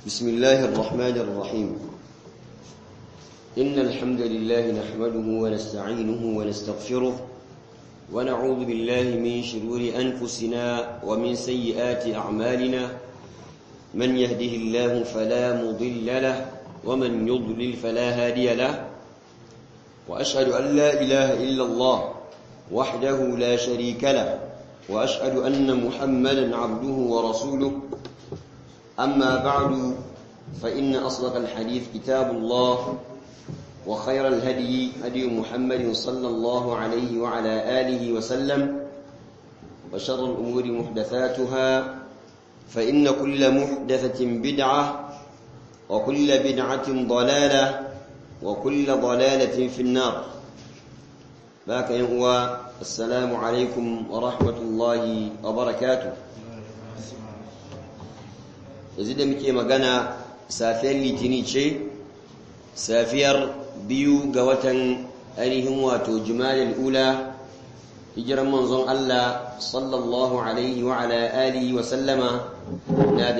بسم الله الرحمن الرحيم إن الحمد لله نحمده ونستعينه ونستغفره ونعوذ بالله من شرور أنفسنا ومن سيئات أعمالنا من يهده الله فلا مضل له ومن يضلل فلا هادي له وأشهد أن لا إله إلا الله وحده لا شريك له وأشهد أن محمدا عبده ورسوله أما بعد فإن أصدق الحديث كتاب الله وخير الهدي هدي محمد صلى الله عليه وعلى آله وسلم وشر الأمور محدثاتها فإن كل محدثة بدعة وكل بدعة ضلالة وكل ضلالة في النار باك هو السلام عليكم ورحمة الله وبركاته yanzu da muke magana safiyar litini ce safiyar biyu ga watan ainihin wato jumalil ula hijiran manzon Allah sallallahu alaihi wa ala alihi wa sallama na da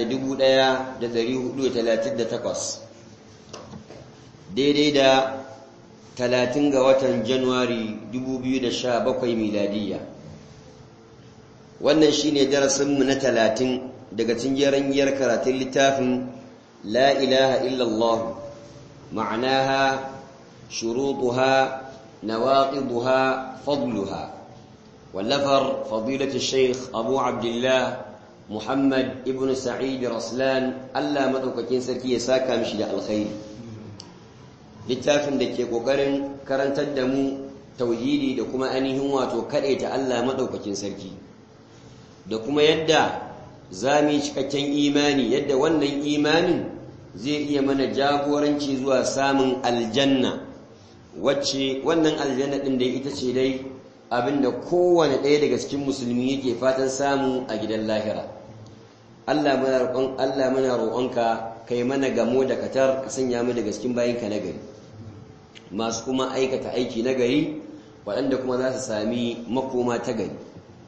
1438 daidai da 30 ga watan januwari 2017 miladiyya wannan shine darasinmu na 30 daga cikin giyar karatun littafin la ilaha illallah ma'anaha shurutuha nawaqiduha fadluha wallafar fadilatu shaykh abu abdullah muhammad ibn sa'id raslan Allah madaukakin sarki ya saka mishi da alkhairi littafin da ke kokarin karantar da mu tauhidi da kuma ainihin wato ta Allah madaukakin sarki da kuma yadda za mu yi cikakken imani yadda wannan imanin zai iya mana jagoranci zuwa samun aljanna wacce wannan aljanna ɗin da ita ce dai abinda kowane ɗaya daga cikin musulmi yake fatan samu a gidan lahira Allah muna roƙon Allah muna roƙonka kai mana gamo da katar ka sanya mu daga cikin bayinka na gari masu kuma aikata aiki na gari waɗanda kuma za su sami makoma ta gari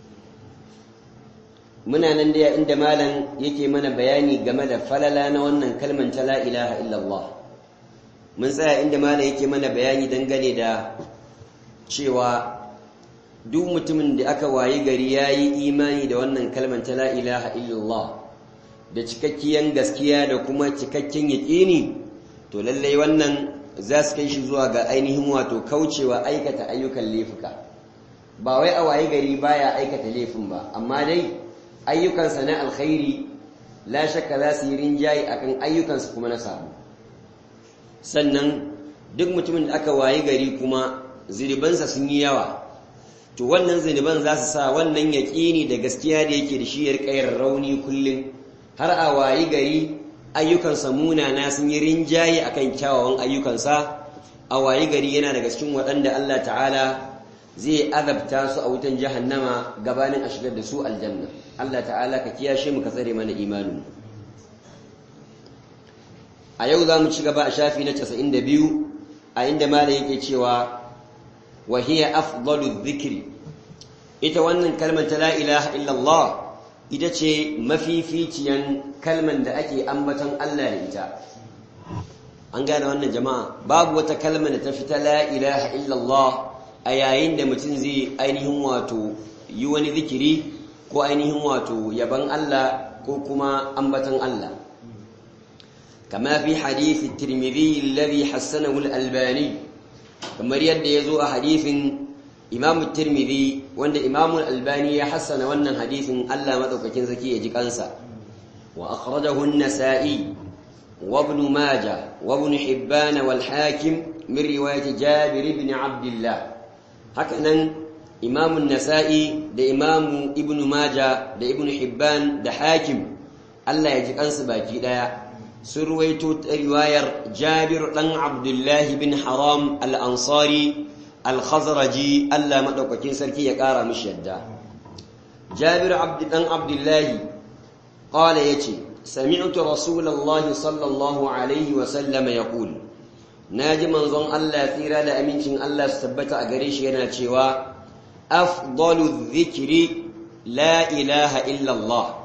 muna nan da inda malam yake mana bayani game da falala na wannan kalman ta la ilaha illallah mun tsaya inda malam yake mana bayani dangane da cewa duk mutumin da aka wayi gari yayi imani da wannan kalman ta la ilaha illallah da cikakkiyan gaskiya da kuma cikakken yaƙini to lallai wannan za su kai shi zuwa ga ainihin wato kaucewa aikata ayyukan laifuka ba wai a wayi gari baya aikata laifin ba amma dai ayyukansa na alkhairi la shakka za su yi rinjaye akan ayyukansa kuma na samu sannan duk mutumin da aka wayi gari kuma zinibansa sun yi yawa to wannan ziniban za su sa wannan yaƙini da gaskiya da yake da shi ya riƙa rauni kullum har a wayi gari ayyukansa munana sun yi rinjaye akan kyawawan ayyukansa a wayi gari yana daga cikin waɗanda Allah ta'ala zai azabta su a wutan jahannama gabanin a shigar da su aljanna Allah ta'ala ka kiyashe mu ka tsare mana imanin a yau za mu ci gaba a shafi na 92 a inda malam yake cewa wa hiya afdalu dhikri ita wannan kalmar ta la ilaha illallah ita ce mafificiyan kalmar da ake ambaton Allah da ita an gane wannan jama'a babu wata kalmar da ta fita la ilaha illallah a yayin da mutum zai ainihin wato yi wani zikiri ko ainihin wato yaban Allah ko kuma ambatan Allah kama fi hadithi tirmidhi alladhi hassanahu al-albani kamar yadda yazo a hadithin imam tirmidhi wanda imam al-albani ya hassana wannan hadithin Allah madaukakin zaki ya ji kansa wa akhrajahu an-nasa'i wa ibn majah wa ibn hibban wal hakim min riwayat jabir ibn abdullah hakanan imamun nasa'i da imamu ibnu maja da ibnu hibban da hakim Allah ya ji kansu baki daya sun ruwaito riwayar jabir dan abdullahi bin haram al-ansari al-khazraji Allah madaukakin sarki ya kara mishi yadda jabir abd dan abdullahi qala yace sami'tu rasulullahi sallallahu alaihi wa sallam yaqul naji manzon Allah tsira da amincin Allah su tabbata a gare shi yana cewa afdalu dhikri la ilaha illa Allah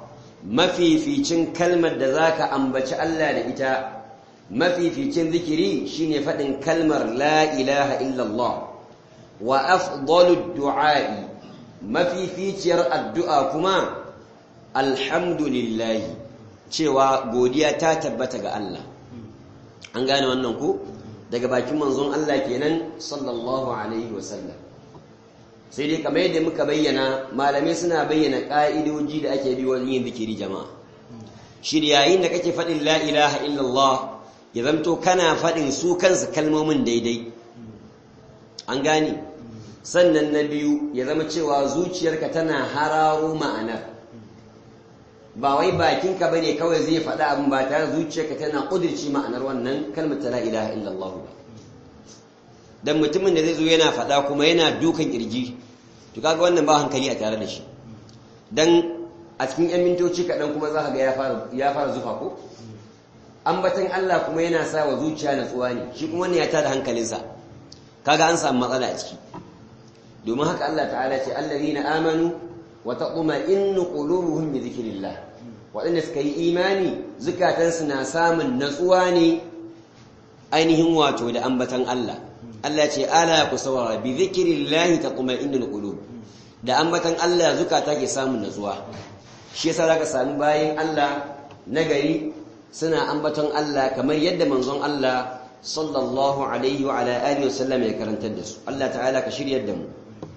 mafificin kalmar da zaka ambaci Allah da ita mafificin zikiri shine faɗin kalmar la ilaha illallah wa afdalu du'a'i mafificiyar addu'a kuma alhamdulillahi cewa godiya ta tabbata ga Allah an gane wannan ku daga bakin manzon Allah kenan sallallahu alaihi wasallam sai dai kamar yadda muka bayyana malamai suna bayyana ka'idoji da ake bi wajen yin zikiri jama'a shi yayin da kake faɗin la ilaha illallah ya zamto kana faɗin su kansu kalmomin daidai an gane sannan na biyu ya zama cewa zuciyarka tana hararo ma'anar ba wai bakinka bane kawai zai faɗa abin ba tare zuciyarka tana ƙudirci ma'anar wannan kalmar ta la ilaha illallah ba dan mutumin da zai zo yana faɗa kuma yana dukan kirji to kaga wannan ba hankali a tare da shi dan a cikin yan mintoci kaɗan kuma za ka ga ya fara zufa ko ambatan Allah kuma yana sa wa zuciya natsuwa ne shi kuma wannan ya tada hankalinsa kaga an samu matsala a ciki domin haka Allah ta'ala ce allazina amanu wa taquma'innu qulubuhum bi dhikrillah waɗanda suka yi imani zukatansu na samun natsuwa ne ainihin wato da ambatan Allah Allah ce ala ku saurara bi dhikrillah taqma'innul qulub da ambatan Allah zukata ke samun natsuwa shi yasa zaka samu bayin Allah nagari suna ambaton Allah kamar yadda manzon Allah sallallahu alaihi wa ala alihi wasallam ya karantar da su Allah ta'ala ka shiryar da mu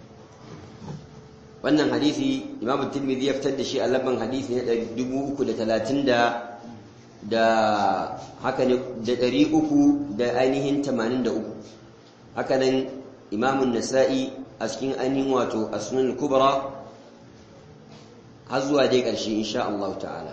wannan hadisi Imam Tirmidhi ya fitar da shi a labban hadisi na 330 da da haka ne da 300 da ainihin 83 haka nan Imam An-Nasa'i a cikin ainihin wato As-Sunan Al-Kubra har zuwa dai ƙarshe insha Allah ta'ala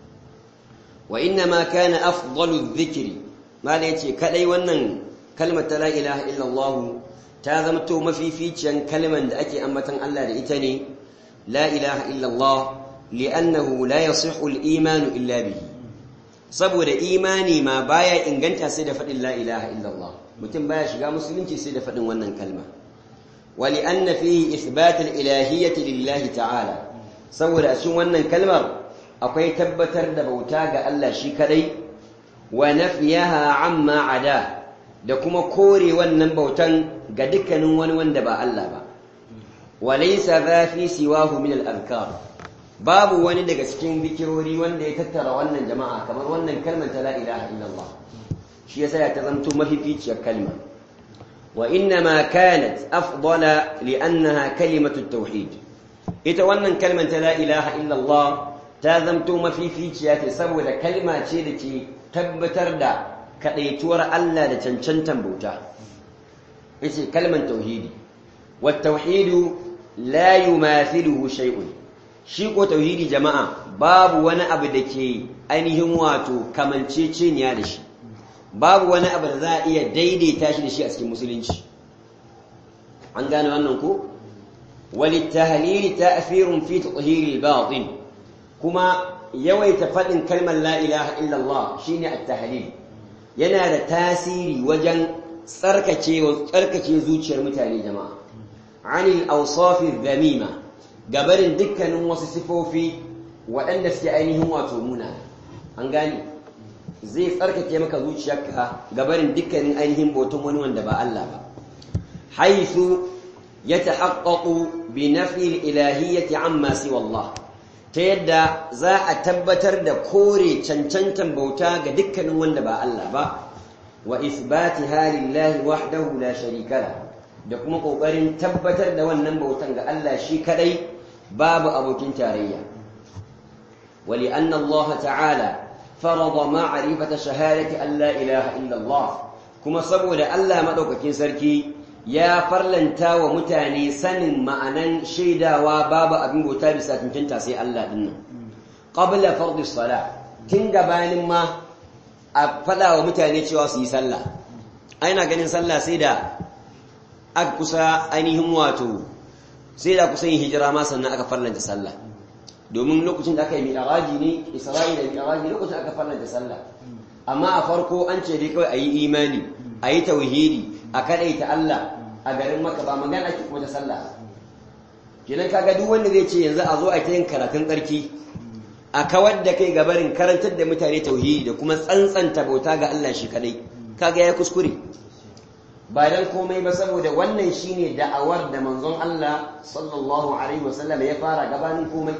wa inna ma kana afdalu dhikri mala yace kadai wannan kalmar ta la ilaha illallah ta zama to mafificiyan kalman da ake ambatan Allah da ita ne la ilaha illallah li'annahu la yasihu al-iman illa bihi saboda imani ma baya inganta sai da fadin la ilaha illallah mutum baya shiga musulunci sai da fadin wannan kalma wa li'anna fihi ithbat al-ilahiyyati lillahi ta'ala saboda a cikin wannan kalmar akwai tabbatar da bauta ga Allah shi kadai wa nafiyaha amma ada da kuma kore wannan bautan ga dukkanin wani wanda ba Allah ba walaysa za fi siwahu min al-azkar babu wani daga cikin bikirori wanda ya tattara wannan jama'a kamar wannan kalmar ta la ilaha illallah shi yasa ya tazamto mafificiyar kalma wa inna ma kanat afdala li'annaha kalimatu tauhid ita wannan kalmar ta la ilaha illallah ta zamto mafificiya ce saboda kalma ce da ke tabbatar da kadaituwar Allah da cancantan bauta yace kalmar tauhidi wat tauhidu la yumathiluhu shay'un shi ko tauhidi jama'a babu wani abu da ke ainihin wato kamanceceniya da shi babu wani abu da za a iya daidaita shi da shi a cikin musulunci an gane wannan ko وللتهليل تأثير في تطهير الباطن كما يويت فدن كلمة لا إله إلا الله شيني التهليل ينال تاسيري وجن سركتي وسركتي زوجي المتالي جماعة عن الأوصاف الذميمة قبل دكا وصفوا في وأن استعينهم واتومونا أنقاني zai tsarkake maka zuciyarka gabarin dukkanin ainihin bautan wani wanda ba Allah ba haithu يتحقق بنفي الإلهية عما سوى الله تيدا za a tabbatar da kore cancantan bauta ga dukkanin wanda ba Allah ba wa ithbatiha lillahi wahdahu la sharika la da kuma kokarin tabbatar da wannan bautan ga Allah shi kadai babu abokin tarayya wa li anna Allah ta'ala farada ma'rifata shahadati an la ilaha illa Allah kuma saboda Allah madaukakin sarki ya farlanta wa mutane sanin ma'anan shaidawa babu abin bauta bisa cancanta sai Allah din nan qabla fardhi sala tun gabanin ma a fada wa mutane cewa su yi sallah aina ganin sallah sai da aka kusa ainihin wato sai da kusa yin hijira ma sannan aka farlanta sallah domin lokacin da aka yi mi'raji ne isra'ila mi'raji lokacin aka farlanta sallah amma a farko an ce dai kawai a yi imani a yi tauhidi a kadaita Allah a garin maka ba magana ake kuma ta sallah kenan kaga duk wanda zai ce yanzu a zo a ta yin karatun tsarki a kawar da kai gabarin karantar da mutane tauhidi da kuma tsantsanta bauta ga Allah shi kadai kaga ya kuskure ba dan komai ba saboda wannan shine da'awar da manzon Allah sallallahu alaihi wasallam ya fara gabanin komai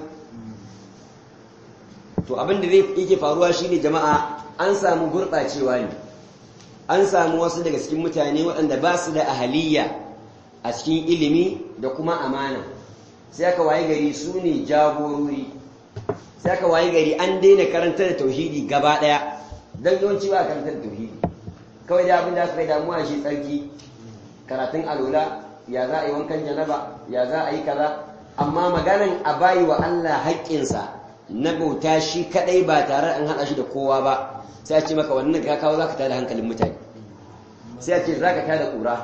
to abin da zai yake faruwa shine jama'a an samu gurɓacewa ne an samu wasu daga cikin mutane waɗanda ba su da ahaliya a cikin ilimi da kuma amana sai aka waye gari su ne jagorori sai aka waye gari an daina karantar da tauhidi gaba ɗaya don yawanci ba karantar da tauhidi kawai da abin da aka kai damuwa shi tsarki karatun alola ya za a yi wankan janaba ya za a yi kaza amma maganan a bayi wa Allah haƙƙinsa na bauta shi kadai ba tare an haɗa shi da kowa ba sai a ce maka wannan ka kawo za ka tada hankalin mutane sai a ce za ka tada ƙura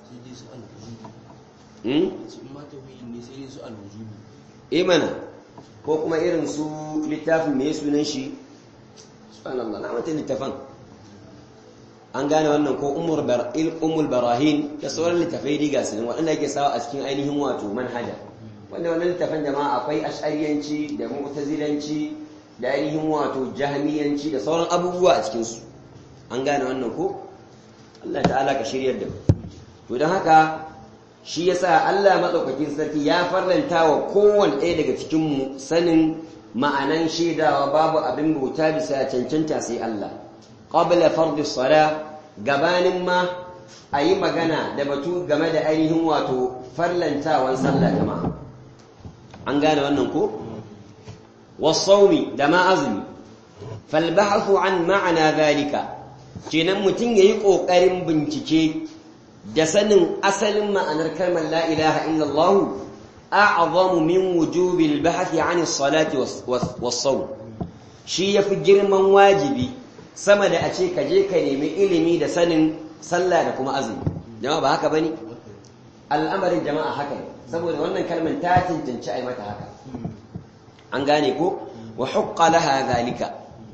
imana ko kuma irin su littafin mai sunan shi subhanallah na mata littafan an gane wannan ko umul barahin da sauran littafai riga su waɗanda ake sawa a cikin ainihin wato manhaja wanda wannan littafin jama'a akwai ash'ariyanci da mu'tazilanci da ainihin wato jahmiyanci da sauran abubuwa a cikinsu an gane wannan ko Allah ta'ala ka shiryar da to don haka shi yasa Allah madaukakin sarki ya farlanta wa kowanne ɗaya daga cikin mu sanin ma'anan shaidawa babu abin bauta bisa cancanta sai Allah qabla fardi sala gabanin ma a yi magana da batu game da ainihin wato farlantawan sallah jama'a an gane wannan ko wasaumi da ma azumi falbahathu an ma'ana zalika kenan mutum yayi kokarin bincike da sanin asalin ma'anar kalmar la ilaha illallah a'zamu min wujubil bahthi an as-salati was-sawm shi yafi girman wajibi sama da a ce ka je ka nemi ilimi da sanin sallah da kuma azumi jama'a ba haka bane al'amarin jama'a haka ne saboda wannan kalmar ta cancanci a yi mata haka an gane ko wa hukka laha zalika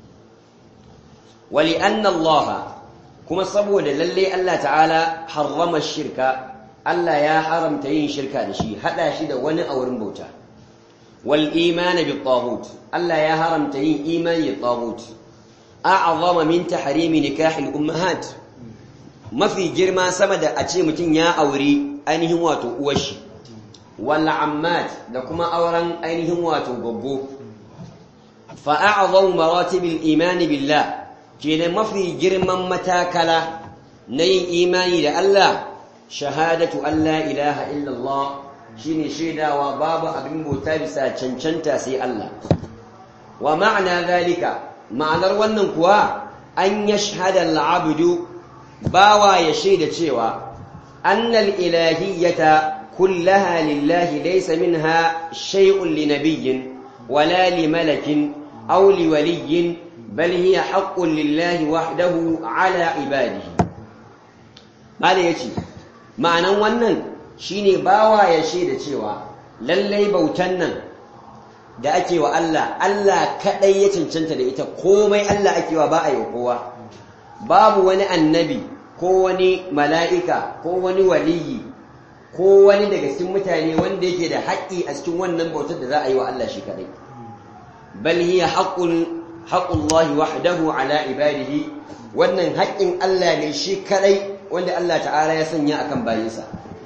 wali anna Allah kuma saboda lalle Allah ta'ala harrama shirka Allah ya haramta yin shirka da shi hada shi da wani a wurin bauta wal iman bi taghut Allah ya haramta yin imani da taghut a'zama min tahrimi nikah al ummahat mafi girma sama da a ce mutum ya auri ainihin wato uwar shi wala ammat da kuma auren ainihin wato gabbo fa'a'adhau maratibil imani billah kenan mafi girman matakala na yin imani da Allah shahadatu Allah ilaha illallah shine shaidawa babu abin bauta bisa cancanta sai Allah wa ma'ana zalika ma'anar wannan kuwa an yashhada al-abdu bawa ya shaida cewa annal ilahiyyata كلها لله ليس منها شيء لنبي ولا لملك أو لولي بل هي حق لله وحده على عباده قال يتي معنى wannan shine bawa ya shaida cewa lallai bautan nan da ake wa Allah Allah kadai ya cancanta da ita komai Allah ake wa ba a yi kowa babu wani annabi ko wani mala'ika ko wani waliyi ko wani daga cikin mutane wanda yake da haƙƙi a cikin wannan bautar da za a yi wa Allah shi kadai bal hiya haqqul haqqullahi wahdahu ala ibadihi wannan haƙƙin Allah ne shi kadai wanda Allah ta'ala ya sanya akan bayinsa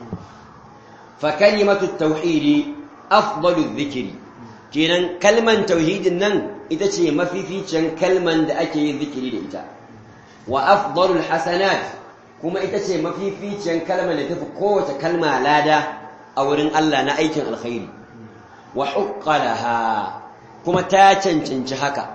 fa kalimatu tauhidi afdalu dhikri kenan kalman tauhidin nan ita ce mafificin kalman da ake yin zikiri da ita wa afdalul hasanat kuma ita ce mafificiyar kalmar da tafi kowace kalma lada a wurin Allah na aikin alkhairi wa huqqalaha kuma ta cancanci haka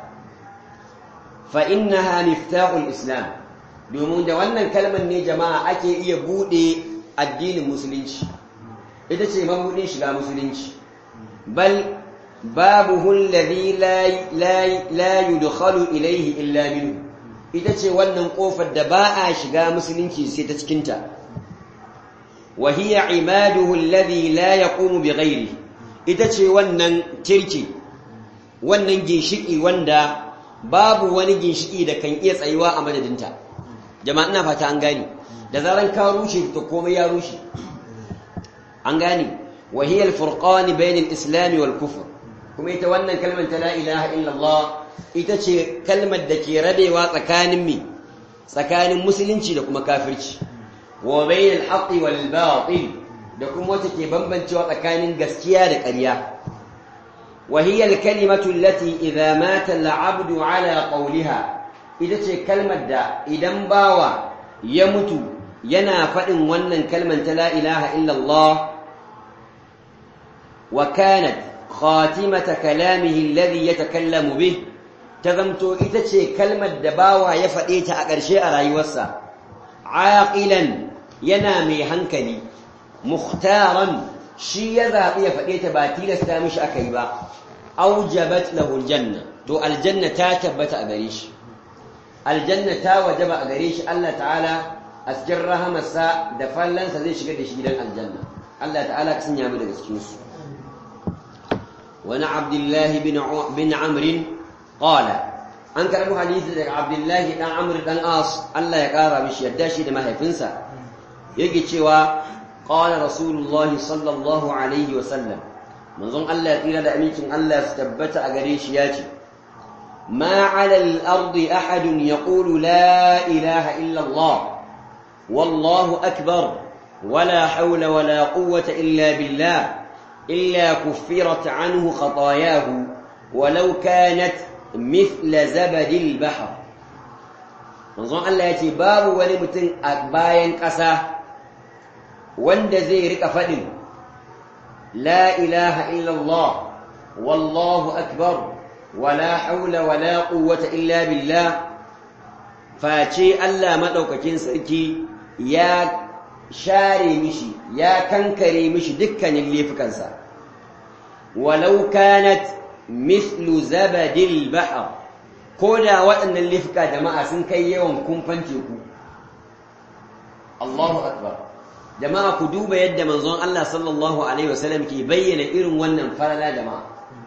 fa innaha miftahul islam domin da wannan kalmar ne jama'a ake iya bude addinin musulunci ita ce mabudin shiga musulunci bal babuhu alladhi la la yudkhalu ilayhi illa minhu ita ce wannan ƙofar da ba a shiga musulunci sai ta cikinta wa hiya imaduhu alladhi la yaqumu bighairi ita ce wannan tirki wannan ginshiki wanda babu wani ginshiki da kan iya tsayuwa a madadinta jama'a ina fata an gane da zaran ka rushe to komai ya rushe an gane wa hiya al-furqan bayna al-islam wal kufr kuma ita wannan kalmar ta la ilaha illallah ita ce kalmar da ke rabewa tsakanin mi tsakanin musulunci da kuma kafirci wa bainal haqqi wal batil da kuma wata ke bambancewa tsakanin gaskiya da ƙarya wa hiya al kalimatu allati idza mata al abdu ala qawliha ita ce kalmar da idan bawa ya mutu yana faɗin wannan kalmar ta la ilaha illallah wa kanat khatimata kalamihi alladhi yatakallamu bih ta zamto ita ce kalmar da bawa ya faɗe ta a ƙarshe a rayuwarsa aqilan yana mai hankali mukhtaran shi ya zaɓi ya faɗe ta ba tilasta mishi aka yi ba aujabat lahu aljanna to aljanna ta tabbata a gare shi aljanna ta wajaba a gare shi Allah ta'ala a cikin rahamarsa da fallansa zai shigar da shi gidan aljanna Allah ta'ala ka sanya mu daga cikin su wani abdullahi bin amrin qala an karɓi hadisi daga abdullahi dan amr dan as Allah ya ƙara mishi yadda shi da mahaifinsa yake cewa qala rasulullahi sallallahu alaihi wa sallam manzon Allah ya tsira da amincin Allah su tabbata a gare shi ya ce ما على الأرض أحد يقول لا إله إلا الله والله أكبر ولا حول ولا قوة إلا بالله إلا كفرت عنه خطاياه ولو كانت مثل زبد البحر manzon Allah ya ce babu wani mutum a bayan ƙasa wanda zai rika faɗin la ilaha illallah wallahu akbar wala haula wala quwwata illa billah face Allah madaukakin sarki ya share mishi ya kankare mishi dukkanin laifukansa walau kanat mithlu zabadil bahr koda waɗannan laifuka jama'a sun kai yawan kumfan teku Allahu akbar jama'a ku duba yadda manzon Allah sallallahu alaihi wasallam ke bayyana irin wannan farala jama'a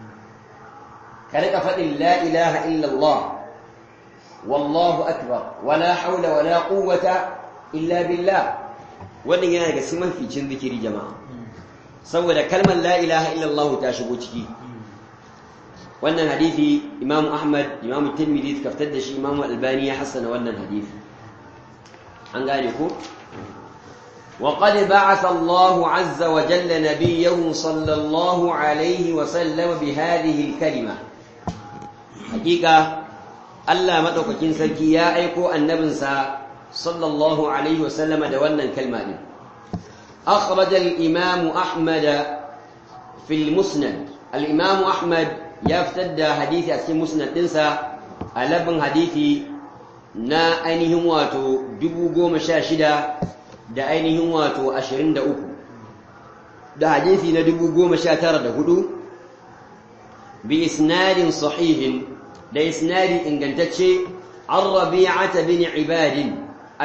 ka rika faɗin la ilaha illallah wallahu akbar wala haula wala quwwata illa billah wannan yana daga cikin maficin zikiri jama'a saboda kalmar la ilaha illallah ta shigo ciki wannan hadisi imamu ahmad imamu tirmidhi suka fitar da shi imamu albani ya hassana wannan hadisi an gane ko وقد بعث الله عز وجل نبيه صلى الله عليه وسلم بهذه الكلمه hakika Allah madaukakin sarki ya aiko annabinsa sallallahu alaihi wasallama da wannan kalma din akhraj al-imam ahmad fi al-musnad al-imam ahmad ya fitar da hadisi a cikin musnad dinsa a labin hadisi na ainihin wato 1016 da ainihin wato 23 da hadisi na 1019 bi isnadin sahihin da isnadi ingantacce an rabi'ata bin ibadin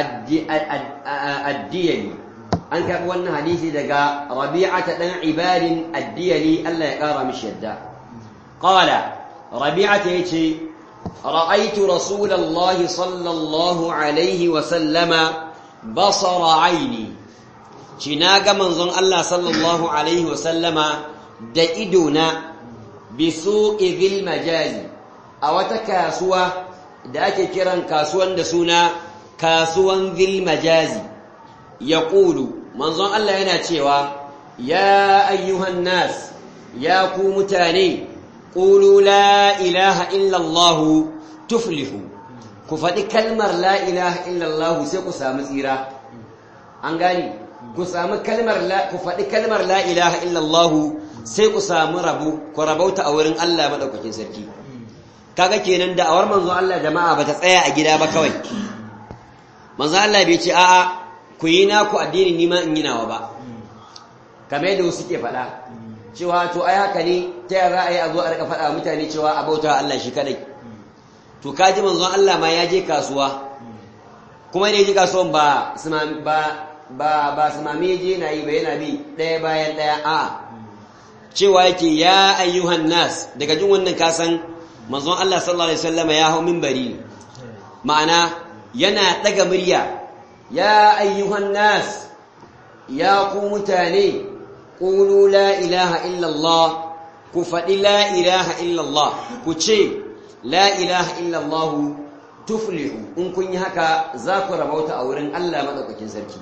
addiyali an karɓi wannan hadisi daga rabi'ata ɗan ibadin addiyali Allah ya ƙara mishi yadda qala rabi'ata yace ra'aytu rasulallahi sallallahu alaihi wa sallama basara aini ci na ga manzon Allah sallallahu alaihi wa sallama da idona bi suqi dhil majazi a wata kasuwa da ake kiran kasuwan da suna kasuwan dhil majazi yaqulu manzon Allah yana cewa ya ayyuhan nas ya ku mutane qulu la ilaha illa Allah tuflihu ku faɗi kalmar la ilaha illa Allah sai ku samu tsira an gani ku samu kalmar la ku faɗi kalmar la ilaha illa Allah sai ku samu rabu ku rabauta a wurin Allah madaukakin sarki kaga kenan da awar manzon Allah jama'a bata tsaya a gida ba kawai manzon Allah bai ce a'a ku yi naku addini ni ma in yi nawa ba kamar yadda wasu ke faɗa cewa to ai haka ne ta yaya za a yi a zo a rika faɗa mutane cewa a bauta Allah shi kadai to kaji manzon Allah ma ya je kasuwa kuma ne je kasuwan ba ba ba ba sumami je na yi ba yana bi ɗaya bayan ɗaya a cewa yake ya ayyuhan nas daga jin wannan kasan manzon Allah sallallahu alaihi wasallam ya hau minbari ma'ana yana daga murya ya ayyuhan nas ya ku mutane qulu la ilaha illa Allah ku faɗi la ilaha illallah ku ce la ilaha illallah tuflihu in kun yi haka za ku rabauta a wurin Allah madaukakin sarki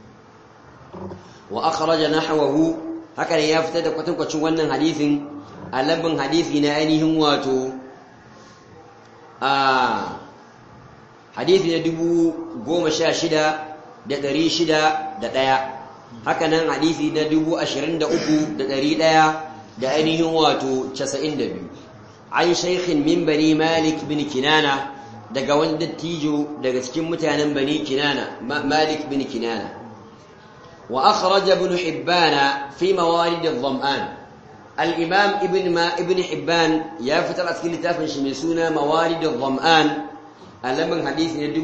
wa akhraja nahwahu haka ne ya fitar da kwatankwacin wannan hadisin a lambin hadisi na ainihin wato a hadisi na dubu goma sha shida da ɗari shida da ɗaya haka nan hadisi na dubu ashirin da uku da ɗari ɗaya da ainihin wato casa'in da biyu an shaikhin min bani malik bin kinana daga wani dattijo daga cikin mutanen bani kinana malik bin kinana wa akhraja ibn hibbana fi mawarid adh-dham'an al-imam ibn ma ibn hibban ya fitar a cikin littafin shi mai suna mawarid adh-dham'an alamin hadisi na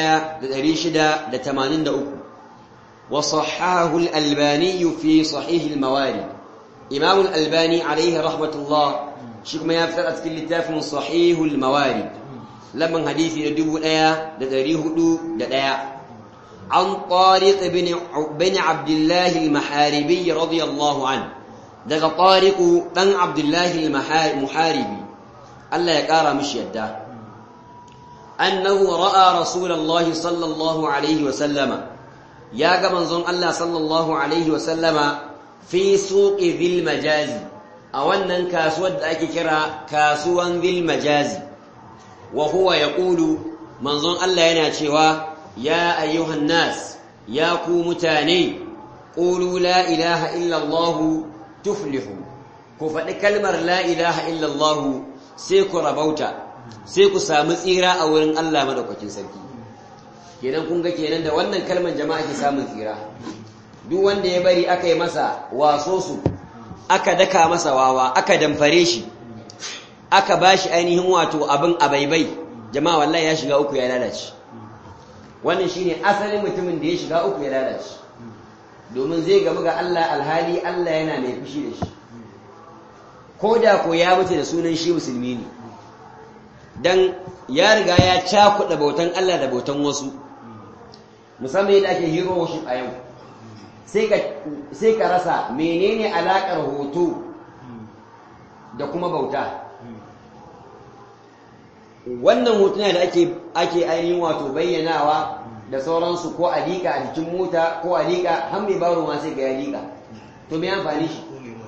1683 wa sahahahu al-albani fi sahih al-mawarid imam al-albani alayhi rahmatullah shi kuma ya fitar a cikin littafin sahih al-mawarid lamin hadisi na 1401 عن طارق بن بن عبد الله المحاربي رضي الله عنه daga طارق بن عبد الله المحاربي الله يقرا مش يدا انه راى رسول الله صلى الله عليه وسلم يا منزون الله صلى الله عليه وسلم في سوق ذي المجاز a wannan kasuwar da ake kira kasuwan ذي المجاز وهو يقول manzon Allah yana cewa يا أيها الناس يا كومتاني قولوا لا إله إلا الله تفلحوا كفت كلمة لا إله إلا الله سيكو ربوتا سيكو سامسيرا أولن الله مدوكتين سركي kenan kun ga kenan da wannan kalmar jama'a ke samun tsira duk wanda ya bari aka yi masa waso su aka daka masa wawa aka damfare shi aka bashi ainihin wato abin abaibai jama'a wallahi ya shiga uku ya lalace wannan shine asalin mutumin da ya shiga uku ya lalace domin zai gamu ga Allah alhali Allah yana mai fushi da shi ko da ko ya mutu da sunan shi musulmi ne dan ya riga ya cakuɗa bautan Allah da bautan wasu musamman yadda ake hero worship a yau sai ka rasa menene alaƙar hoto da kuma bauta wannan hotuna da ake ake ainihin wato bayyanawa da sauransu ko a liƙa a jikin mota ko a liƙa har mai baro ma sai ga ya liƙa to me amfani shi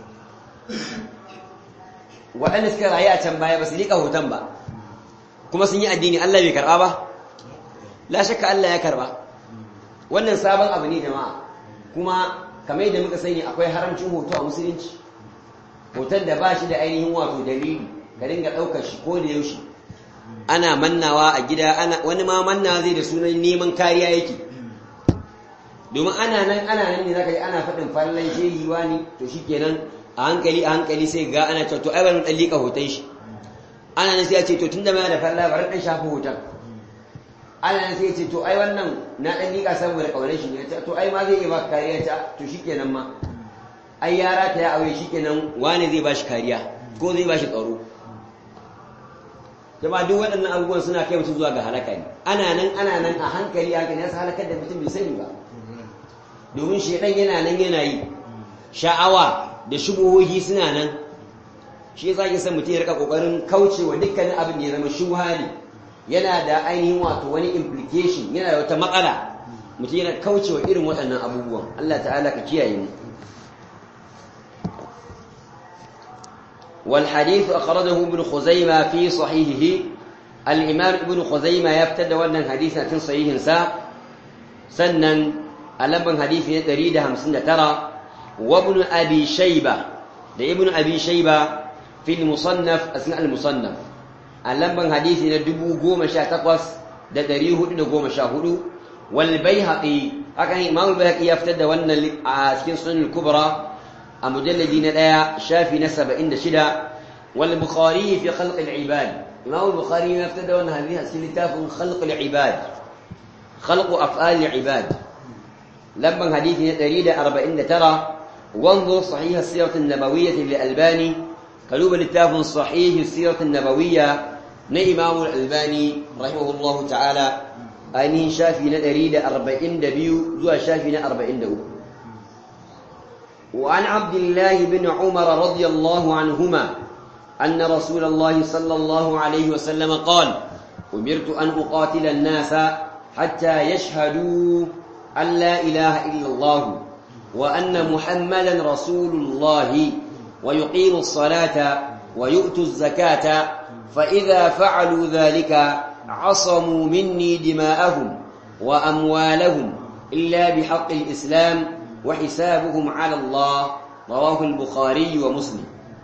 waɗanda suka rayu a can baya ba su liƙa hoton ba kuma sun yi addini Allah bai karɓa ba la shakka Allah ya karɓa wannan sabon abu ne jama'a kuma kamar yadda muka sani akwai haramcin hoto a musulunci hoton da ba shi da ainihin wato dalili ka dinga ɗaukar shi ko da yaushe ana mannawa a gida ana wani ma manna zai da sunan neman kariya yake domin ana nan ana nan ne zaka yi ana faɗin fallan shehi wani to shikenan a hankali a hankali sai ga ana cewa to ai bari dan lika hoton shi ana nan sai ya ce to tunda mai da falla bari dan shafa hoton ana nan sai ya ce to ai wannan na dan lika saboda kaunar shi ne to ai ma zai yi baka kariya ta to shikenan ma ai yara ta ya aure shikenan wani zai bashi kariya ko zai bashi tsaro jama duk waɗannan abubuwan suna kai mutum zuwa ga halaka ne ana nan ana nan a hankali a hankali yasa halakar da mutum bai sani ba domin shedan yana nan yana yi sha'awa da shubuhohi suna nan shi yasa ke san mutum ya rika kokarin kaucewa dukkanin abin da ya zama shubha ne yana da ainihin wato wani implication yana da wata matsala mutum yana kaucewa irin waɗannan abubuwan Allah ta'ala ka kiyaye mu والحديث أخرجه ابن خزيمة في صحيحه الإمام ابن خزيمة يفتد وانا حديثنا في صحيح سا سنن ألبن حديث تريد همسنة ترى وابن أبي شيبة لابن أبي شيبة في المصنف أثناء المصنف ألبن حديثنا دبو قوم شا تقوس da ɗari hudu da goma sha hudu wal baihaqi haka ne imam al-baihaqi ya fitar da wannan a cikin sunan al-kubra a mujalladi na ɗaya shafi na saba'in da shida wal bukhari fi khalq al-ibad imam al-bukhari ya fitar da wannan hadisi a cikin littafin khalq al-ibad khalq af'al al-ibad lamban hadisi na 149 وانظر صحيح السيرة النبوية للألباني قلوب التاف صحيح السيرة النبوية نإمام الألباني رحمه الله تعالى أنه شافي ندريد أربعين دبيو زوى شافي أربعين دبيو وعن عبد الله بن عمر رضي الله عنهما أن رسول الله صلى الله عليه وسلم قال أمرت أن أقاتل الناس حتى يشهدوا أن لا إله إلا الله وأن محمدا رسول الله ويقيموا الصلاة ويؤتوا الزكاة فإذا فعلوا ذلك عصموا مني دماءهم وأموالهم إلا بحق الإسلام وحسابهم على الله رواه البخاري ومسلم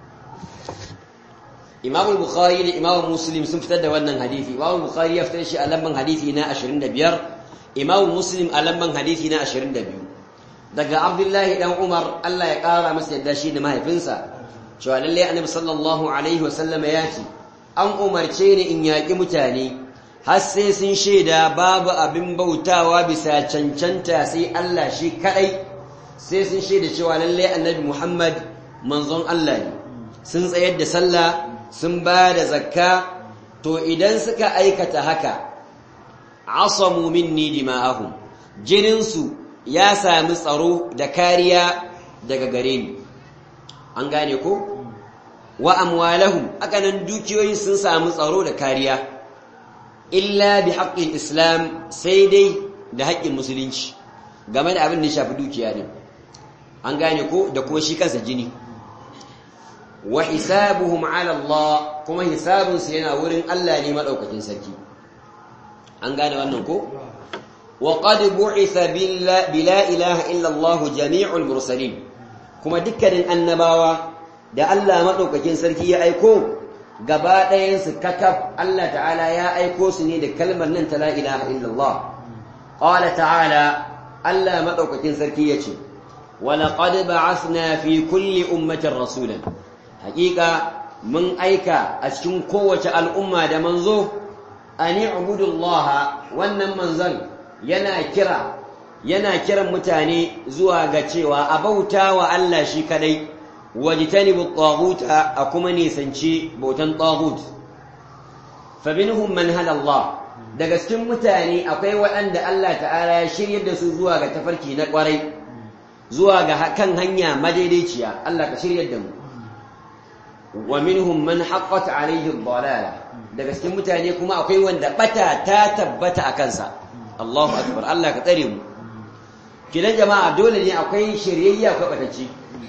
إمام البخاري لإمام مسلم سنفتد وانا حديثي إمام البخاري يفترش ألمن حديثنا أشرين دبير إمام مسلم ألمن حديثنا أشرين دبير daga Abdullahi dan Umar Allah ya ƙara masa yadda shi da mahaifinsa cewa lalle Annabi sallallahu alaihi wasallam ya ce an umarce ni in yaƙi mutane har sai sun shaida babu abin bautawa bisa cancanta sai Allah shi kadai sai sun shaida cewa lalle Annabi Muhammad manzon Allah ne sun tsayar da sallah sun ba da zakka to idan suka aikata haka asamu minni dima'ahum jininsu ya sami tsaro da kariya daga gare ni an gane ko wa amwalahum akanan dukiyoyin sun sami tsaro da kariya illa bi haqqil islam sai dai da haƙƙin musulunci game da abin da ya shafi dukiya ne an gane ko da kuma shi kansa jini wa hisabuhum ala Allah kuma hisabunsu yana wurin Allah ne madaukakin sarki an gane wannan ko وقد بعث بلا إله إلا الله جميع المرسلين كما دكر النباوة da Allah madaukakin sarki ya aiko gaba ɗayan su kakaf Allah ta'ala ya aiko su ne da kalmar nan ta la ilaha illallah qala ta'ala Allah madaukakin sarki yace wa laqad ba'athna fi kulli ummatin rasulan haƙiƙa mun aika a cikin kowace al'umma da manzo ani ubudullaha wannan manzon yana kira yana kiran mutane zuwa ga cewa a bauta wa Allah shi kadai wajtanibu at-taghuta a kuma nisanci bautan taghut fa minhum man hada Allah daga cikin mutane akwai waɗanda Allah ta'ala ya shiryar da su zuwa ga tafarki na ƙwarai zuwa ga kan hanya madaidaiciya Allah ka shiryar da mu wa minhum man haqqat alayhi ad-dalala daga cikin mutane kuma akwai wanda bata ta tabbata a kansa Allahu akbar Allah ka tsare mu kidan jama'a dole ne akwai shiryayya akwai batacci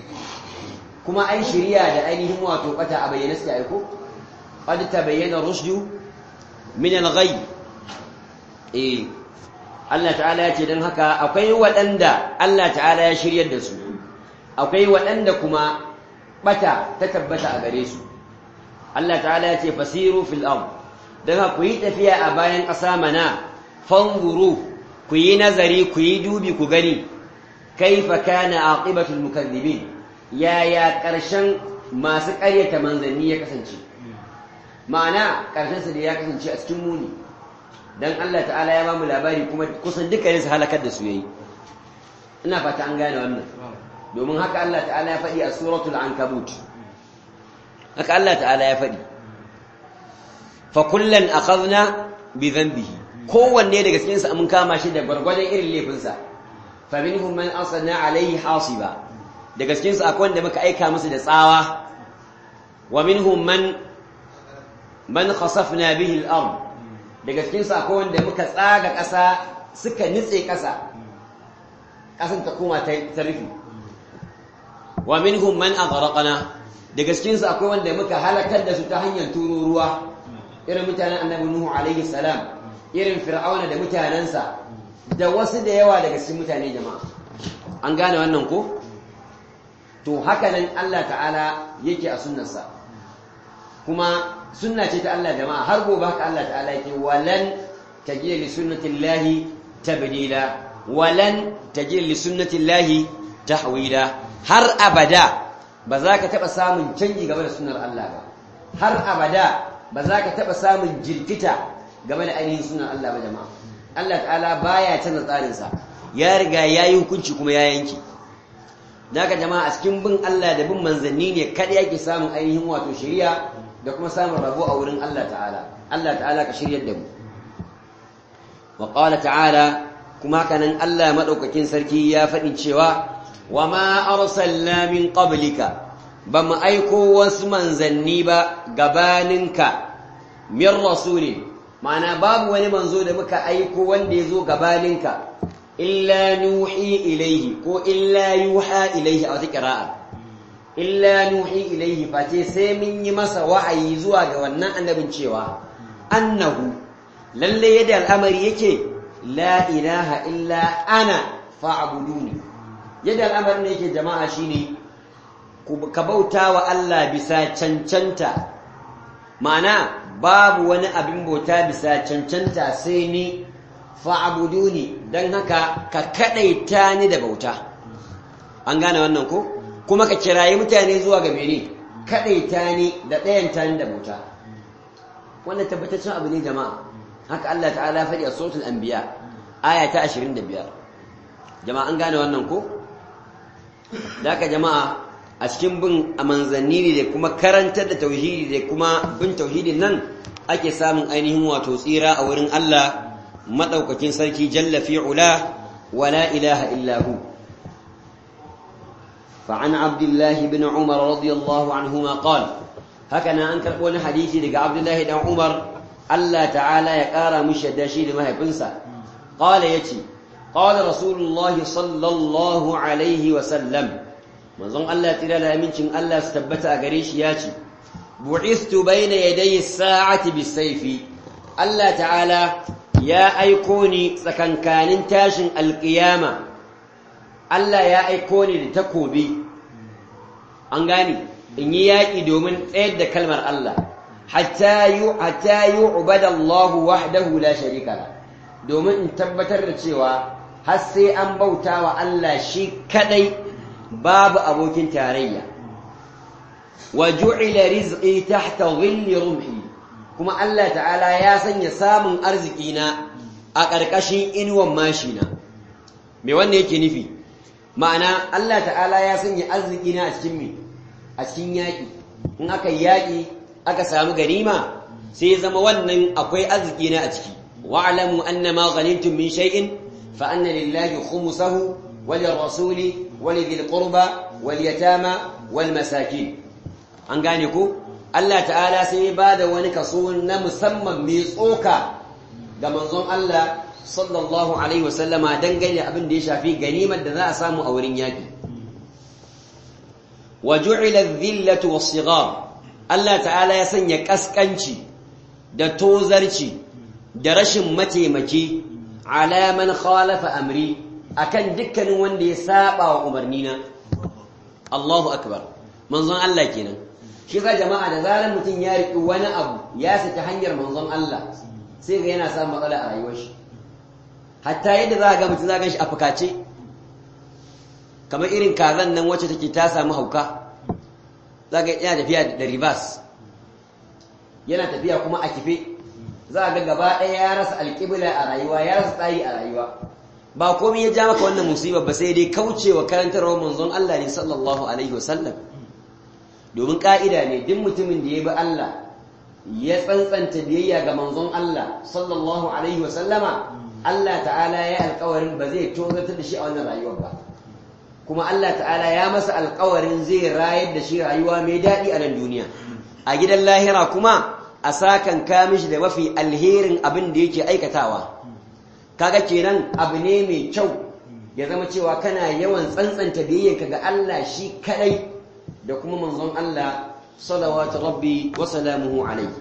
kuma ai shiriya da ainihin wato bata a bayyana sai ai ko qad tabayyana rushdu min al-ghay eh Allah ta'ala ya ce dan haka akwai waɗanda Allah ta'ala ya shiryar da su akwai waɗanda kuma bata ta tabbata a gare su Allah ta'ala ya ce fasiru fil ard dan haka ku yi tafiya a bayan ƙasa mana fanzuru ku yi nazari ku yi dubi ku gani kaifa kana aqibatul mukaththibin yaya ƙarshen masu ƙaryata manzanni ya kasance ma'ana ƙarshen su da ya kasance a cikin muni dan Allah ta'ala ya ba mu labari kuma kusan dukkanin su halakar da su yayi ina fata an gane wannan domin haka Allah ta'ala ya faɗi a suratul ankabut haka Allah ta'ala ya faɗi fa kullan akhadna bi dhanbihi kowanne daga cikin su mun kama shi da gwargwadon irin laifinsa fa minhum man arsalna alayhi hasiba daga cikin su akwai wanda muka aika musu da tsawa wa minhum man man khasafna bihi al-ard daga cikin su akwai wanda muka tsaga ƙasa suka nitse ƙasa ƙasan ta koma ta rufi wa minhum man aghraqna daga cikin su akwai wanda muka halakar da su ta hanyar turo ruwa irin mutanen annabi nuhu alaihi salam irin fir'auna da mutanensa da wasu da yawa daga cikin mutane jama'a an gane wannan ko to haka nan Allah ta'ala yake a sunnarsa kuma sunna ce ta Allah jama'a har gobe haka Allah ta'ala yake walan tajida li sunnatillahi tabdila walan tajida li sunnatillahi tahwila har abada ba za ka taɓa samun canji game da sunnar Allah ba har abada ba za ka taɓa samun jirkita game da ainihin sunan Allah ba jama'a Allah ta'ala baya canza tsarinsa ya riga ya yi hukunci kuma ya yanki daga jama'a a cikin bin Allah da bin manzanni ne kada yake samun ainihin wato shari'a da kuma samun rabo a wurin Allah ta'ala Allah ta'ala ka shiryar da mu wa qala ta'ala kuma kanan Allah madaukakin sarki ya faɗi cewa wa ma arsalna min qablika ba mu aiko wasu manzanni ba gabaninka min rasulin ma'ana babu wani manzo da muka aiko wanda ya zo gabaninka illa nuhi ilaihi ko illa yuha ilaihi a wata ƙira'a illa nuhi ilaihi face sai mun yi masa wa'ayi zuwa ga wannan annabin cewa annahu lalle yadda al'amari yake la ilaha illa ana fa'buduni yadda al'amarin yake jama'a shine ka bauta wa Allah bisa cancanta ma'ana babu wani abin bauta bisa cancanta sai ni fa'buduni dan haka ka kadaita ni da bauta an gane wannan ko kuma ka kirayi mutane zuwa ga mene kadaita ni da ɗayan tani da bauta wannan tabbataccen abu ne jama'a haka Allah ta'ala faɗi a suratul anbiya aya ta 25 jama'a an gane wannan ko haka jama'a a cikin bin a manzanni ne da kuma karantar da tauhidi da kuma bin tauhidin nan ake samun ainihin wato tsira a wurin Allah madaukakin sarki jalla fi'ula wala ilaha illa hu فعن عبد الله بن عمر رضي الله عنهما قال هكذا أنكر قول حديثي لك عبد الله بن عمر الله تعالى يقارى مشهد شيء لما يبنسى قال يتي قال رسول الله صلى الله عليه وسلم manzon Allah tira da amincin Allah su tabbata a gare shi ya ce bu'istu baina yaday as-sa'ati bis-sayfi Allah ta'ala ya aiko ni tsakankanin tashin alqiyama Allah ya aiko ni da takobi an gani in yi yaƙi domin tsayar da kalmar Allah hatta yu hatta yu'bada Allah wahdahu la sharika la domin in tabbatar da cewa har sai an bauta wa Allah shi kadai babu abokin tarayya wa ju'ila rizqi tahta dhilli rumhi kuma Allah ta'ala ya sanya samun arziki na a ƙarƙashin inuwan mashina me wannan yake nufi ma'ana Allah ta'ala ya sanya arziki na a cikin me a cikin yaƙi in aka yaƙi aka samu ganima sai zama wannan akwai arziki na a ciki wa'lamu annama ghanimtum min shay'in fa anna lillahi khumsahu وللرسول ولذي القربى واليتامى والمساكين an gane ku Allah ta'ala sai ba da wani kaso na musamman mai tsoka ga manzon Allah sallallahu alaihi wasallama dangane da abin da ya shafi ganimar da za a samu a wurin yaki wa ju'ila adh-dhillatu was-sighar Allah ta'ala ya sanya kaskanci da tozarci da rashin mataimaki ala man khalafa amri akan dukkanin wanda ya saba wa umarnina Allahu akbar manzon Allah kenan shi ga jama'a da zaran mutum ya riƙi wani abu ya saki hanyar manzon Allah sai ga yana samun matsala a rayuwar shi hatta yadda za ga mutum za ga shi a fukace kamar irin kazan nan wacce take ta samu hauka za ga yana tafiya da ribas yana tafiya kuma a kife za ga gaba ɗaya ya rasa alƙibla a rayuwa ya rasa tsari a rayuwa ba komai ya ja maka wannan musibar ba sai dai kaucewa karantarwar manzon Allah ne sallallahu alaihi wasallam domin ka'ida ne duk mutumin da ya bi Allah ya tsantsanta biyayya ga manzon Allah sallallahu alaihi wasallama Allah ta'ala ya alƙawarin ba zai tozartar da shi a wannan rayuwar ba kuma Allah ta'ala ya masa alƙawarin zai rayar da shi rayuwa mai daɗi a nan duniya a gidan lahira kuma a sakan kamishi da mafi alherin abin da yake aikatawa kaga kenan abu ne mai kyau ya zama cewa kana yawan tsantsanta biyayyanka ga Allah shi kadai da kuma manzon Allah salawatu rabbi wa salamuhu alayhi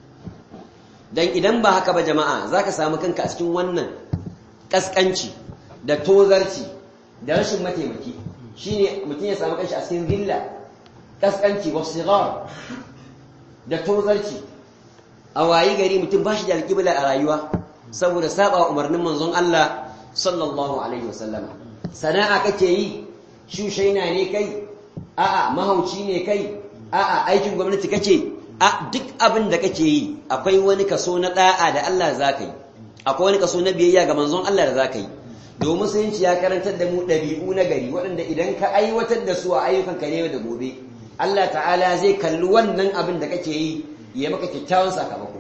dan idan ba haka ba jama'a zaka samu kanka a cikin wannan kaskanci da tozarci da rashin mataimaki shine mutum ya samu kanshi a cikin zilla kaskanci wa sigar da tozarci a wayi gari mutum ba shi da alƙibla a rayuwa saboda saba umarnin manzon Allah sallallahu alaihi wasallama sana'a kake yi shushaina ne kai a'a mahauci ne kai a'a aikin gwamnati kake a duk abin da kake yi akwai wani kaso na da'a da Allah zaka yi akwai wani kaso na biyayya ga manzon Allah da zaka yi domin musulunci ya karantar da mu ɗabi'u na gari waɗanda idan ka aiwatar da su a ayyukan ka ne da gobe Allah ta'ala zai kalli wannan abin da kake yi ya maka kyakkyawan sakamako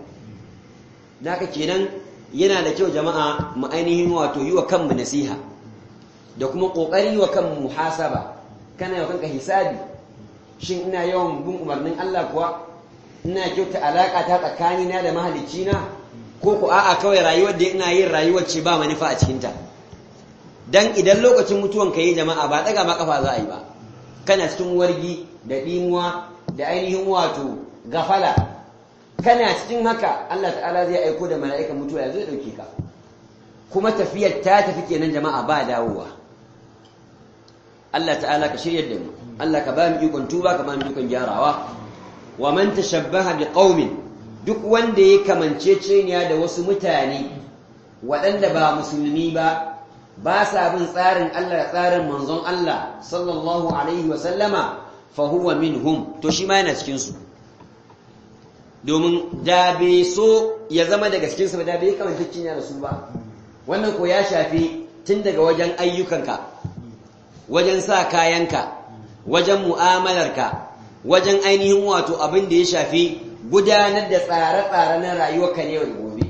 naka kenan yana da kyau jama'a mu ainihin wato yi wa kanmu nasiha da kuma kokari wa kan muhasaba kana yau kanka hisabi shin ina yawan bin umarnin Allah kuwa ina kyauta alaka ta tsakanina da mahalicina ko ku a'a kawai rayuwar da ina yin rayuwar ce ba manufa a cikinta dan idan lokacin mutuwan ka yi jama'a ba daga ma kafa za a yi ba kana cikin wargi da dimuwa da ainihin wato gafala kana cikin haka Allah ta'ala zai aiko da mala'ikan mutuwa ya zo ya dauke ka kuma tafiyar ta tafi kenan jama'a ba dawowa Allah ta'ala ka shirya da mu Allah ka ba mu ikon tuba ka ba mu ikon gyarawa wa man tashabbaha biqaumin duk wanda ya kamanceceniya da wasu mutane waɗanda ba musulmi ba ba sa bin tsarin Allah da tsarin manzon Allah sallallahu alaihi wa sallama fa huwa minhum to shi ma yana cikin su domin da bai so ya zama daga cikin su ba da bai kamanceceniya da su ba wannan ko ya shafi tun daga wajen ayyukanka wajen sa kayanka wajen mu'amalarka wajen ainihin wato abin da ya shafi gudanar da tsare-tsare na rayuwarka ne da gobe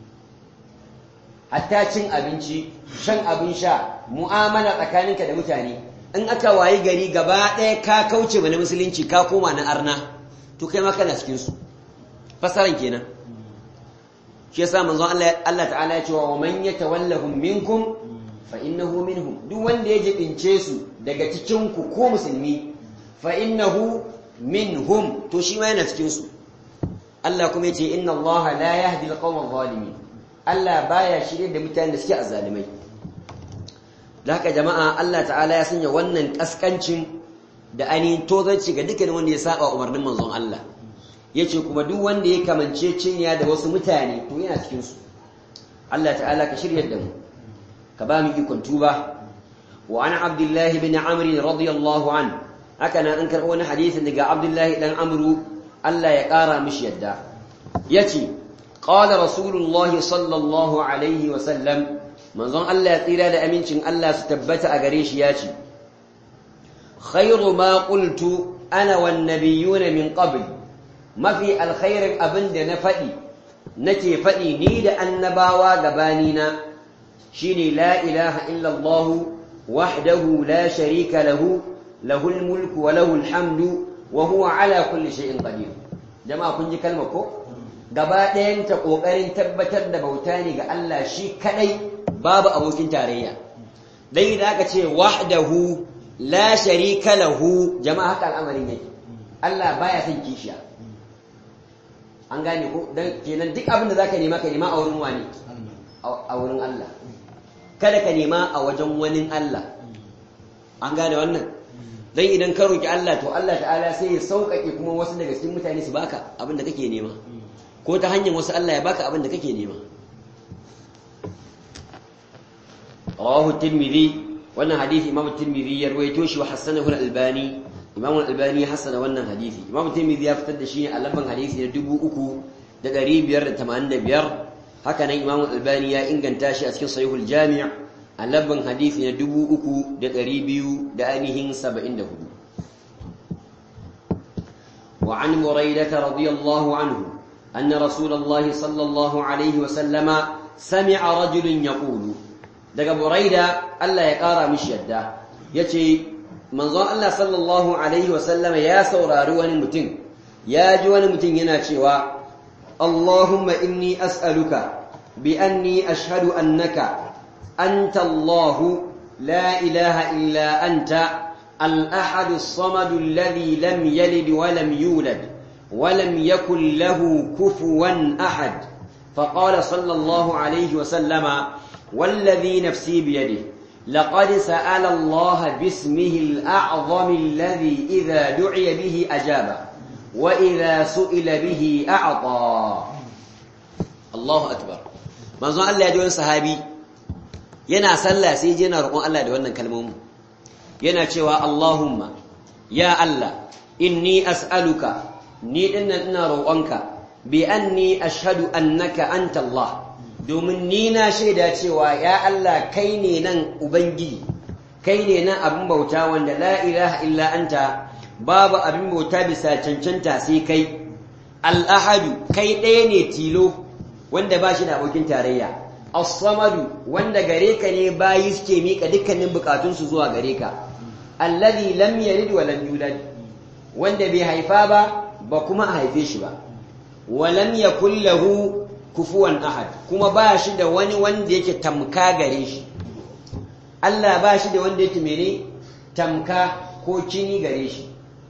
hatta cin abinci shan abin sha mu'amala tsakaninka da mutane in aka wayi gari gaba ɗaya ka kauce mana musulunci ka koma na arna to kai ma kana cikin su fasaran kenan shi yasa manzon Allah Allah ta'ala ya ce wa man yatawallahum minkum fa innahu minhum duk wanda ya jibince su daga cikin ku ko musulmi fa innahu minhum to shi ma yana cikin su Allah kuma yace inna Allah la yahdi al-qawma adh-dhalimin Allah baya shirye da mutanen da suke azzalimai da haka jama'a Allah ta'ala ya sanya wannan kaskancin da ainihin tozarci ga dukkan wanda ya saba umarnin manzon Allah yace kuma duk wanda ya kamance cinya da wasu mutane to yana cikin su Allah ta'ala ka shirye da mu ka ba mu ikon tuba wa an abdullahi bin amr radiyallahu an haka nan an karɓo wani hadisin daga abdullahi dan amru Allah ya ƙara mishi yadda yace qala rasulullah sallallahu alaihi wa sallam manzon Allah ya tsira da amincin Allah su tabbata a gare shi yace khairu ma qultu ana wan nabiyyuna min qabl mafi alkhairin abinda na faɗi nake faɗi ni da annabawa gabanina shine la ilaha illa Allah wahdahu la sharika lahu lahul mulku wa lahul hamdu wa huwa ala kulli shay'in qadir jama'a kun ji kalmar ko gaba ɗayan ta kokarin tabbatar da bauta ne ga Allah shi kadai babu abokin tarayya dai da aka ce wahdahu la sharika lahu jama'a haka al'amarin yake Allah baya son kishiya an gane ko dan kenan duk abin da zaka nema ka nema a wurin wani a wurin Allah kada ka nema a wajen wani Allah an gane wannan dan idan ka roki Allah to Allah ta'ala sai ya sauƙaƙe kuma wasu daga cikin mutane su baka abin da kake nema ko ta hanyar wasu Allah ya baka abin da kake nema rawahu tirmidhi wannan hadisi imam tirmidhi ya rawaito shi wa hasanahu al-albani imam al-albani ya hasana wannan hadisi imam tirmidhi ya fitar da shi a lamban hadisi na 3585 haka nan imam al-albani ya inganta shi a cikin sahihul jami' a lamban hadisi na 3200 da ainihin 74 وعن بريدة رضي الله عنه أن رسول الله صلى الله عليه وسلم سمع رجل يقول daga buraida Allah ya ƙara mishi yadda ya ce manzon Allah sallallahu Alaihi wasallama ya saurari wani mutum ya ji wani mutum yana cewa Allahumma inni as'aluka bi anni ashhadu annaka anta Allahu la ilaha illa anta al-ahad as-samad alladhi lam yalid wa lam yulad wa lam yakul lahu kufuwan ahad فقال صلى الله عليه وسلم والذي نفسي بيده لقد سأل الله باسمه الأعظم الذي إذا دعي به أجاب وإذا سئل به أعطى الله أكبر manzo Allah ya ji wani sahabi yana sallah sai je yana roƙon Allah da wannan kalmomin yana cewa Allahumma ya Allah inni as'aluka ni dinnan ina roƙonka bi anni ashhadu annaka anta Allah domin ni na shaida cewa ya Allah kai ne nan ubangiji kai ne nan abin bauta wanda la ilaha illa anta babu abin bauta bisa cancanta sai kai al-ahadu kai ɗaya ne tilo wanda ba shi da abokin tarayya as-samadu wanda gare ka ne bayi suke mika dukkanin bukatunsu zuwa gare ka alladhi lam yalid wa lam yulad wanda bai haifa ba ba kuma a haife shi ba wa lam yakul lahu kufuwan ahad kuma ba shi da wani wanda yake tamka gare shi Allah ba shi da wanda yake mene tamka ko kini gare shi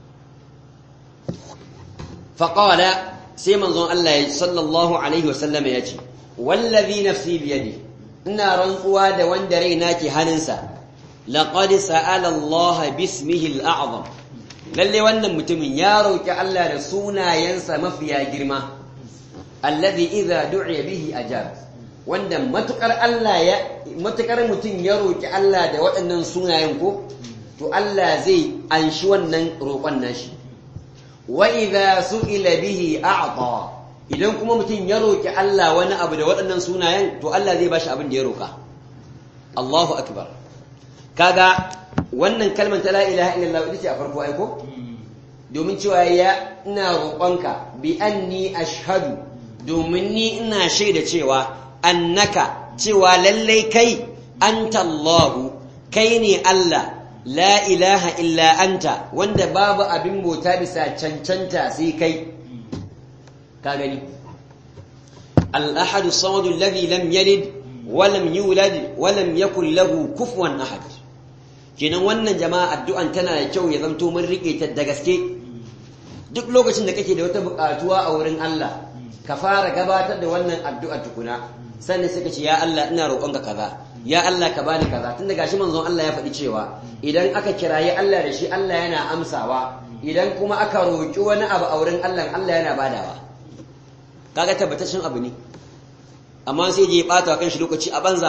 faqala sai manzon Allah sallallahu alaihi wasallam ya ce wallazi nafsi biyadi ina rantsuwa da wanda raina ke hannunsa laqad sa'ala Allah bismihi al-a'zam lalle wannan mutumin ya roki Allah da sunayensa mafiya girma alladhi idza du'iya bihi ajab wanda matukar Allah ya matukar mutum ya roki Allah da waɗannan sunayen ko to Allah zai anshi wannan roƙon nashi wa idza su'ila bihi a'ta idan kuma mutum ya roki Allah wani abu da waɗannan sunayen to Allah zai bashi abin da ya roka Allahu akbar kaga wannan kalmar ta la ilaha illallah ita ce a farko aiko domin cewa ya ina roƙonka bi anni ashhadu domin ni ina shaida cewa annaka cewa lallai kai anta Allahu kai ne Allah la ilaha illa anta wanda babu abin bauta bisa cancanta sai kai ka gani al-ahadu samadu alladhi lam yalid wa lam yulad wa lam yakul lahu kufuwan ahad kenan wannan jama'a addu'an tana da kyau ya zanto mun rike ta da gaske duk lokacin da kake da wata buƙatuwa a wurin Allah ka fara gabatar da wannan addu'a tukuna sannan suka ce ya Allah ina roƙonka kaza ya Allah ka bani kaza tunda gashi manzon Allah ya faɗi cewa idan aka kirayi Allah da shi Allah yana amsawa idan kuma aka roƙi wani abu a wurin Allah Allah yana badawa kaga tabbataccen abu ne amma sai je bata kan shi lokaci a banza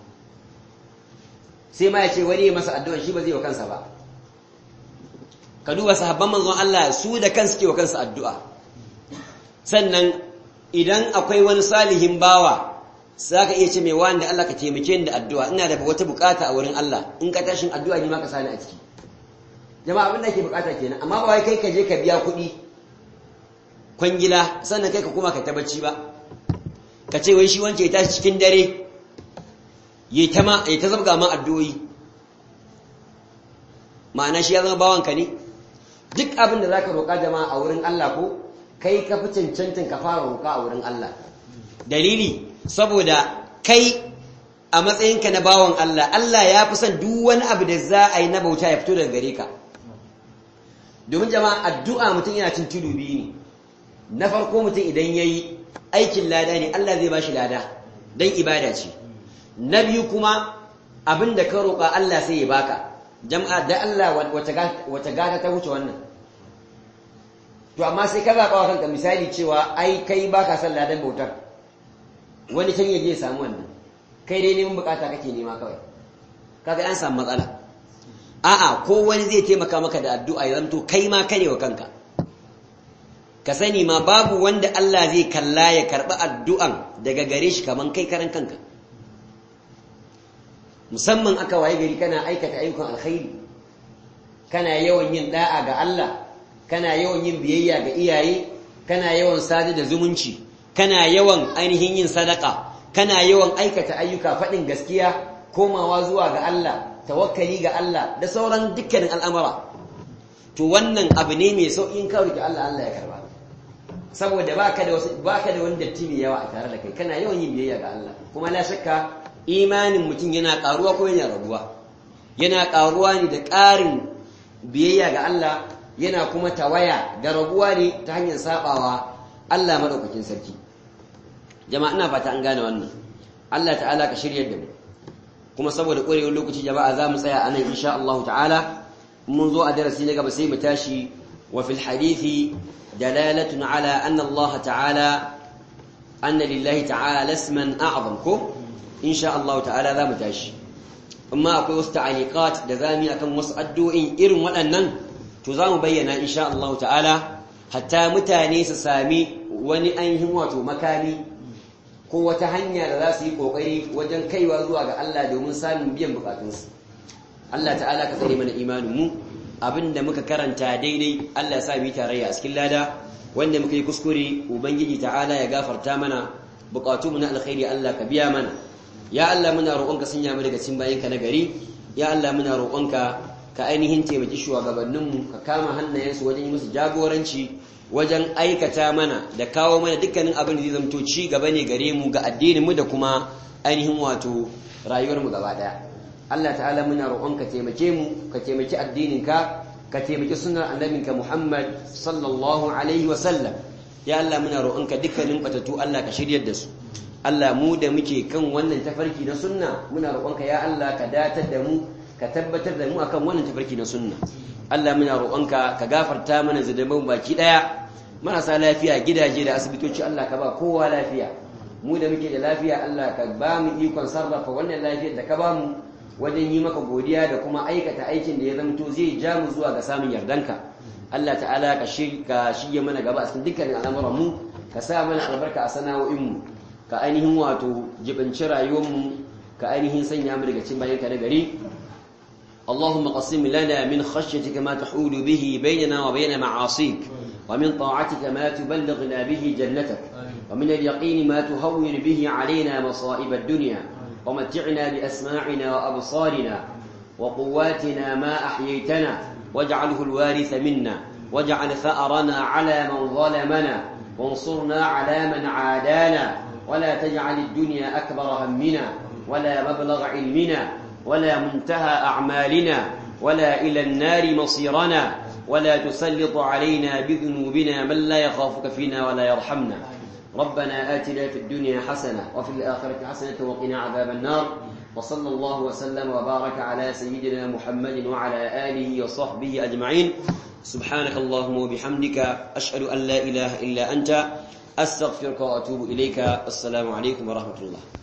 sai ma ya ce wani masa addu'a shi ba zai wa kansa ba ka duba sahabban manzon Allah su da kansu ke wa kansu addu'a sannan idan akwai wani salihin bawa za ka iya ce mai wani da Allah ka taimake ni da addu'a ina da wata bukata a wurin Allah in ka tashin addu'a ni ma ka sani a ciki jama'a abin da ake bukata kenan amma ba wai kai ka je ka biya kuɗi kwangila sannan kai ka kuma ka tabbaci ba ka ce wai shi wance ya tashi cikin dare ya ta zabga ma addu'o'i ma'ana shi ya zama bawanka ne duk abin da za ka roƙa jama'a a wurin Allah ko kai ka fi cancantin ka fara roƙa a wurin Allah dalili saboda kai a matsayinka na bawan Allah Allah ya fi son duk wani abu da za a yi na bauta ya fito daga gare ka domin jama'a addu'a mutum yana cin tudu biyu ne na farko mutum idan ya yi aikin lada ne Allah zai ba shi lada don ibada ce na biyu kuma abin da ka roƙa Allah sai ya baka jama'a da Allah wata gata ta wuce wannan to amma sai ka zaɓa wa kanka misali cewa ai kai baka son ladan bautar wani can yaje ya samu wannan kai dai neman bukata kake nema kawai kaga an samu matsala a'a ko wani zai taimaka maka da addu'a ya zanto kai ma kane wa kanka ka sani ma babu wanda Allah zai kalla ya karɓi addu'an daga gare shi kaman kai karan kanka musamman aka waye gari kana aikata ayyukan alkhairi kana yawan yin da'a ga Allah kana yawan yin biyayya ga iyaye kana yawan sadu da zumunci kana yawan ainihin yin sadaka kana yawan aikata ayyuka faɗin gaskiya komawa zuwa ga Allah tawakkali ga Allah da sauran dukkanin al'amura to wannan abu ne mai sauƙin kawai ga Allah Allah ya karba saboda baka da wasu baka da wani datti mai yawa a tare da kai kana yawan yin biyayya ga Allah kuma la shakka imanin mutum yana karuwa ko yana raguwa yana karuwa ne da ƙarin biyayya ga Allah yana kuma tawaya da raguwa ne ta hanyar sabawa Allah madaukakin sarki jama'a ina fata an gane wannan Allah ta'ala ka shiryar da mu kuma saboda ƙwarewar lokaci jama'a za mu tsaya a nan insha Allah ta'ala mun zo a darasi na gaba sai mu tashi wa fil hadithi dalalatun ala anna Allah ta'ala anna lillahi ta'ala lasman a'zam ko insha Allah ta'ala za mu tashi amma akwai wasu ta'aliqat da zamu akan wasu addu'o'in irin waɗannan to za mu bayyana insha Allah ta'ala hatta mutane su sami wani ainihin wato makami ko wata hanya da za su yi kokari wajen kaiwa zuwa ga Allah domin samun biyan bukatunsu Allah ta'ala ka tsare mana imanin mu abinda muka karanta daidai Allah ya sa mu tarayya a cikin lada wanda muka yi kuskure ubangiji ta'ala ya gafarta mana bukatunmu na alkhairi Allah ka biya mana ya Allah muna roƙonka sanya mu daga cikin bayinka na gari ya Allah muna roƙonka ka ainihin taimaki shugabanninmu ka kama hannayensu wajen yi musu jagoranci wajen aikata mana da kawo mana dukkanin abin da zai zamto ci gaba ne gare mu ga addininmu da kuma ainihin wato rayuwarmu gaba daya Allah ta'ala muna roƙonka taimake mu ka taimaki addininka ka taimaki sunnar annabinka Muhammad sallallahu alaihi wa sallam ya Allah muna roƙonka dukkanin batatu Allah ka shiryar da su Allah mu da muke kan wannan tafarki na sunna muna roƙonka ya Allah ka datar da mu ka tabbatar da mu akan wannan tafarki na sunna Allah muna roƙonka ka gafarta mana zunuban baki daya marasa lafiya gidaje da asibitoci Allah ka ba kowa lafiya mu da muke da lafiya Allah ka ba mu ikon sarrafa wannan lafiyar da ka ba mu wajen yi maka godiya da kuma aikata aikin da ya zamto zai ja mu zuwa ga samun yardanka Allah ta'ala ka shige mana gaba a cikin dukkanin al'amuran mu ka sa mana albarka a sana'o'in mu ka ainihin wato jibinci rayuwar mu ka ainihin sanya mu daga cikin bayanka na gari اللهم قسم لنا من خشيتك ما تحول به بيننا وبين معاصيك ومن طاعتك ما تبلغنا به جنتك ومن اليقين ما تهون به علينا مصائب الدنيا ومتعنا بأسماعنا وأبصارنا وقواتنا ما أحييتنا واجعله الوارث منا واجعل ثأرنا على من ظلمنا وانصرنا على من عادانا ولا تجعل الدنيا أكبر همنا ولا مبلغ علمنا ولا منتهى أعمالنا ولا إلى النار مصيرنا ولا تسلط علينا بذنوبنا من لا يخافك فينا ولا يرحمنا ربنا آتنا في الدنيا حسنة وفي الآخرة حسنة وقنا عذاب النار وصلى الله وسلم وبارك على سيدنا محمد وعلى آله وصحبه أجمعين سبحانك اللهم وبحمدك أشهد أن لا إله إلا أنت أستغفرك وأتوب إليك السلام عليكم ورحمة الله